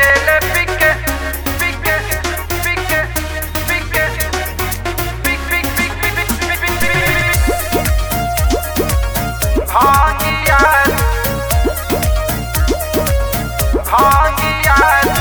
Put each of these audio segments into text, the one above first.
नाचेले पिके पिके पिके पिके पिक पिक पिक पिक पिक पिक पिक भागिया भागिया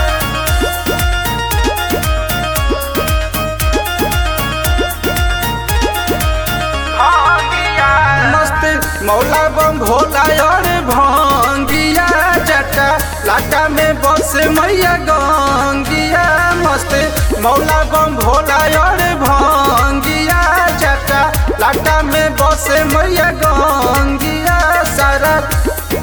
भागिया मस्त मौला बम भोला और भांगिया जटा लाटा में बस मैया गंगिया मस्त मौला बम भोला और भांगिया जटा लाटा में बस मैया गंगिया सरत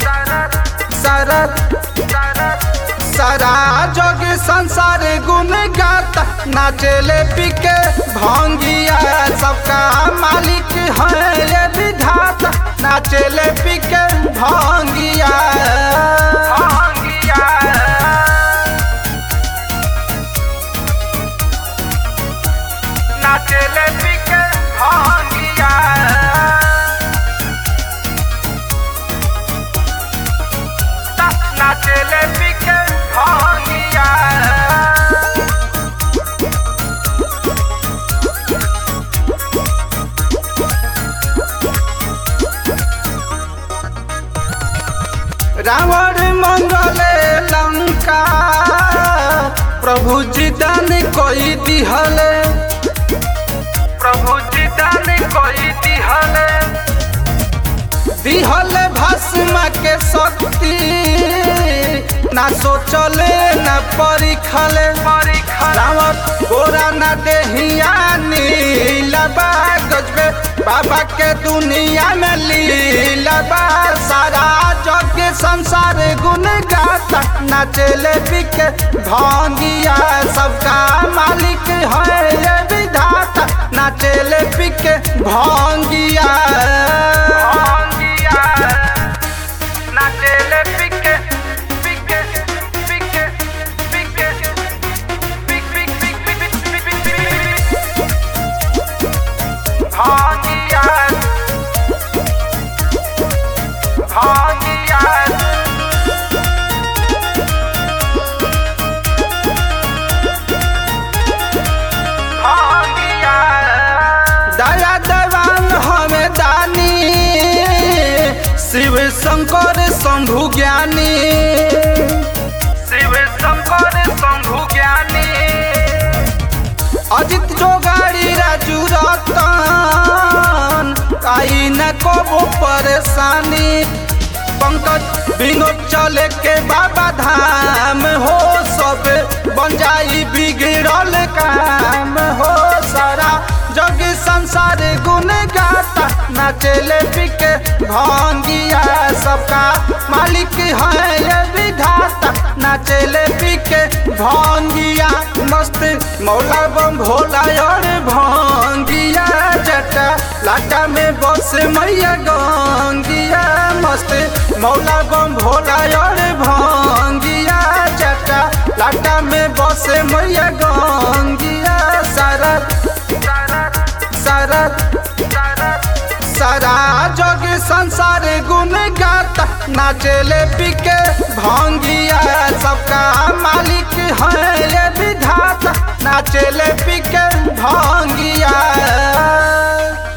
सरत सारा जग संसार गुण गाता नाचेले पिके भंगिया सबका मालिक है ये विधाता नाचेले पिके भंगिया भागिया नाचेले पिके भागिया नाचेले पिके भागिया रावण मंगले लंका प्रभु जी दान कोई दिहले प्रभु जी दान कोई दिहले दिहले भस्म के शक्ति ना सोचले ना परिखले रावण गोरा ना देहिया नीलबा गजबे बाबा के दुनिया में लीलबा सारा जग के संसार गुण गाता नाचेले बिके भांगिया सबका मालिक है ये विधाता नाचेले बिके भांगिया भागिया नाचेले पिके पिके पिके पिके पिक पिक पिक पिक पिक पिक पिक भागिया भागिया भागिया दया देवान हमें दानी शिव शंकर शंभु ज्ञानी शिव शंकर शंभु ज्ञानी अजित जोगाड़ी राजू रतन आई न को परेशानी पंकज विनोद चले के बाबा धाम हो सब बन जाई बिगड़ल काम हो सारा जग संसार गुण गाता नाचेले पिके भांगिया सबका मालिक है ये विधाता नाचेले पिके भांगिया मस्त मौला बम भोला और भांगिया जटा लाटा में बस मैया गंगिया मस्त मौला बम भोला और भांगिया जटा लाटा में बस मैया गंगिया सरत सरत सारा जग संसार गुण गाता नाचेले पिके भांगिया सबका मालिक है ये विधाता नाचेले पिके भांगिया